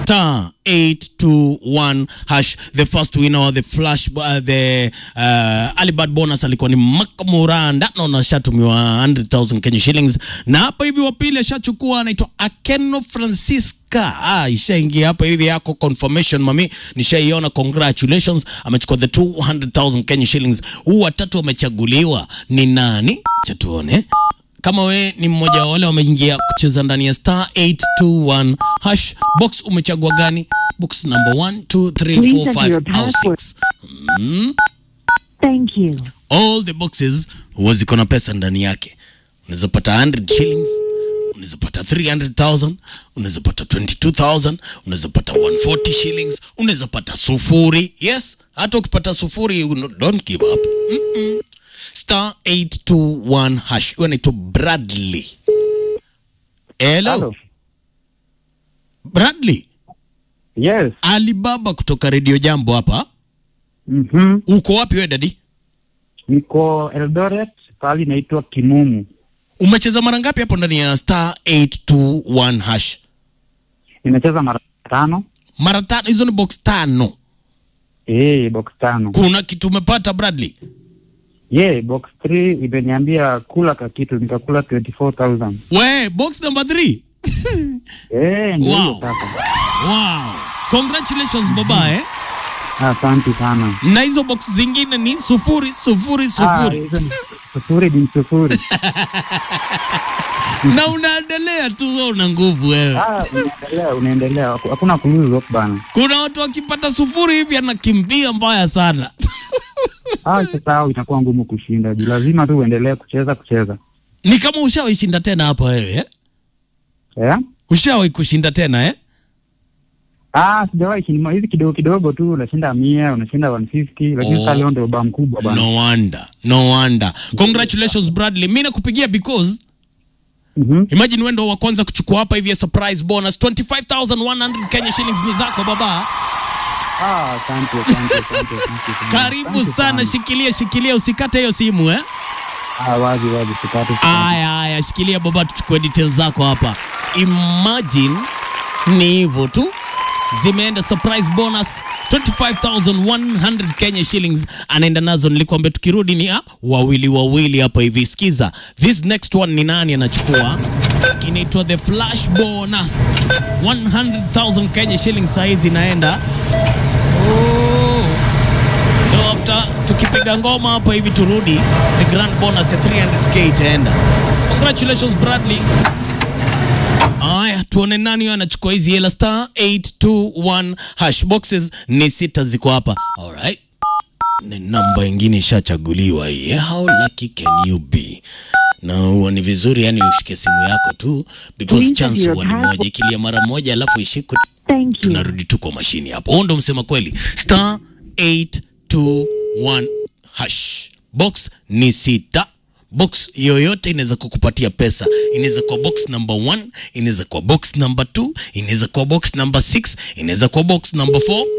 star 821 hash the first winner the flash uh, the uh, alibad bonus alikuwa ni makamuranda naona ashatumiwa 100000 kenya shillings na hapa hivi wapili ashachukua anaitwa akeno francisca ah, ishaingia hapa hivi yako confirmation mami nishaiona congratulations amechukua the 200000 kenya shillings huu watatu wamechaguliwa ni nani chatuone kama we ni mmoja wa wale wameingia kucheza ndani ya star 821 hash box umechagua gani box number 1 2 3 Please 4 enter your 5 au password. 6 mm. Thank you. all the boxes huwa ziko na pesa ndani yake unaweza pata 100 shillings unaweza pata 300000 unaweza pata 22000 unaweza pata 140 shillings unaweza pata sufuri yes hata ukipata sufuri you no- don't give up Mm-mm. star 821 hash huyo anaitwa bradley hello Hello. bradley Yes. alibaba kutoka redio jambo hapa Mhm. uko wapi we dadi Niko Eldoret, pahali inaitwa Kimumu. umecheza mara ngapi hapo ndani ya star 821 hash Nimecheza mara tano. mara tano hizo ni box tano Eh, box tano. kuna kitu umepata bradley Yeah, box 3 imeniambia kula ka kitu nikakula 24000. we box number 3 Eh, ndio Wow. hiyo sasa. wow congratulations baba eh Asante sana. na hizo box zingine ni sufuri sufuri Ah, sufuri hizo ni sufuri bin sufuri. na unaendelea tu wewe una nguvu wewe Ah, unaendelea, unaendelea. Haku- Hakuna kulose hope bana. kuna watu wakipata sufuri hivi anakimbia mbaya sana Ah, sasa hao itakuwa ngumu kushinda. Juu lazima tu uendelee kucheza kucheza. ni kama ushawahi shinda tena hapa wewe eh? Eh? ushawahi kushinda tena eh? Ah, sijawahi shinda hizi kidogo kidogo tu unashinda 100, unashinda 150, lakini Oh. sasa leo ndio ba mkubwa bana. no wonder no wonder congratulations bradley mi nakupigia because Mhm. imagine wendo wa kwanza kuchukua hapa hivi ya surprise bonus 25100 kenya shillings ni zako baba Ah, asante, asante, asante, asante sana. karibu Asante sana shikilia shikilia usikate hiyo simu eh Ah, wazi wazi, sikate. sikate. aya aya shikilia baba tuchukue details zako hapa imagine ni hivyo tu zimeenda surprise bonus 25100 kenya shillings anaenda nazo nilikwambia tukirudi ni ah, wawili wawili hapa hivi sikiza this next one ni nani anachukua inaitwa the flash bonus 100000 kenya shillings sahizi inaenda oh. So after tukipiga ngoma hapa hivi turudi the grand bonus ya 300k itaenda congratulations bradley aya tuone nani huyo anachukua hizi hela star 821 hash boxes ni sita ziko hapa alright ni namba ingine ishachaguliwa hii eh? how lucky can you be na huwa ni vizuri yani ushike simu yako tu because Please chance enter huwa your ni password. moja ikilia mara moja alafu ishikwe Thank you. tunarudi tu kwa mashini hapo huo ndo msema kweli star 821 hash box ni sita box yoyote inaweza kukupatia pesa inaweza kuwa box number 1 inaweza kuwa box number 2 inaweza kuwa box number 6 inaweza kuwa box number 4